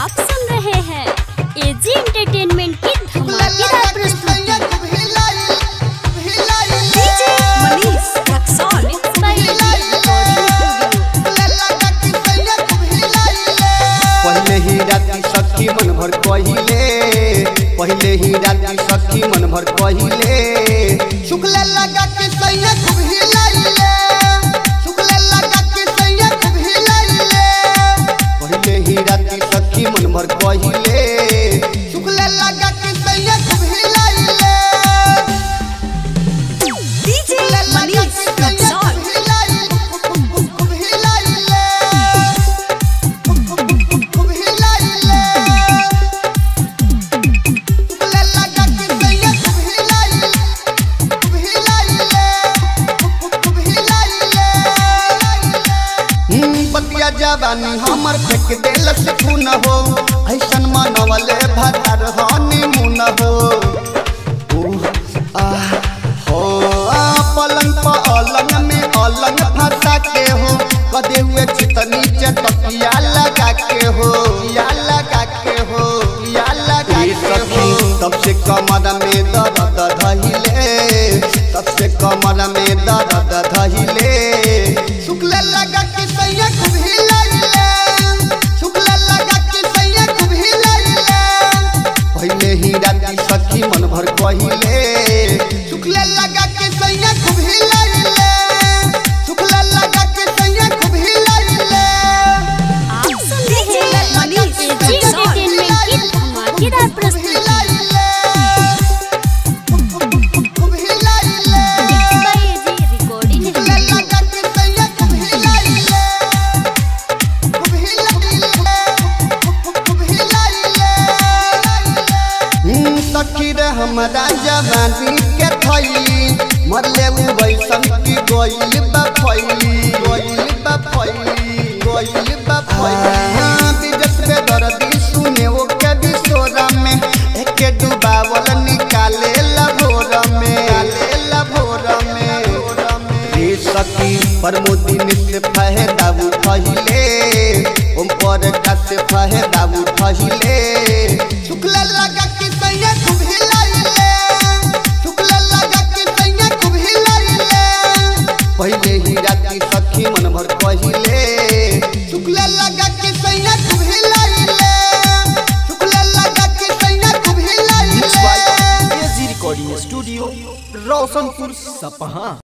आप सुन रहे हैं एजी एंटरटेनमेंट की धमाकेदार प्रस्तुति DJ Manish Raxaul Mixed by AG Recording Studio. पहले ही राती सखी मन भर कहिले पहले ही राती सखी मन भर कहिले शुक्ल लगा के सैया खूब हिलाइले शुक्ल लगा के सैया खूब हिलाइले पहले ही राती सखी मन भर कहिले शुक्ल लगा के सैया खूब हिलाइले डीजे मनीष रक्सौल बतिया जवानी हमर फेंक देलक खून हो ऐसन मनवले भतार हनी मुन हो उह, आह, हो आ, पलंग पर अलंग में अलंग फंसा के हो कदे हुए चित नीचे तकिया लगा के हो या लगा के हो या लगा के हो तब से कमर में दर्द धहिले तब से कमर में दर्द धहिले शुक्ल लगा के सैया खूब हिलाइले शुक्ल लगा के सैया खूब हिलाइले पहले ही राती सखी मन भर कहिले शुक्ल लगा के सैया खूब हिलाइले शुक्ल लगा के सैया खूब हिलाइले आप सुन रहे हैं मनीष एजी एंटरटेनमेंट की धमाकेदार प्रस्तुति खूब हिलाइले Mixed by AG Recording Studio. सखी रे हमरा जवानी के थैली मरले उ वैसन की गोइल बा फैली गोइल बा फैली गोइल बा फैली बिजस पे दर्दी सुने वो के बिसोरा में एके डुबावल निकाले लभोर में आले लभोर में रे सखी प्रमोदिन से फायदा उठहिले ओम पर का से फायदा उठहिले शुक्ल लगा के सैया खूब हिलाइले शुक्ल लगा के सैया खूब हिलाइले पहले ही राती सखी मन भर कहिले शुक्ल लगा के सैया खूब हिलाइले शुक्ल लगा के सैया खूब हिलाइले एजी रिकॉर्डिंग स्टूडियो रोशनपुर सपहा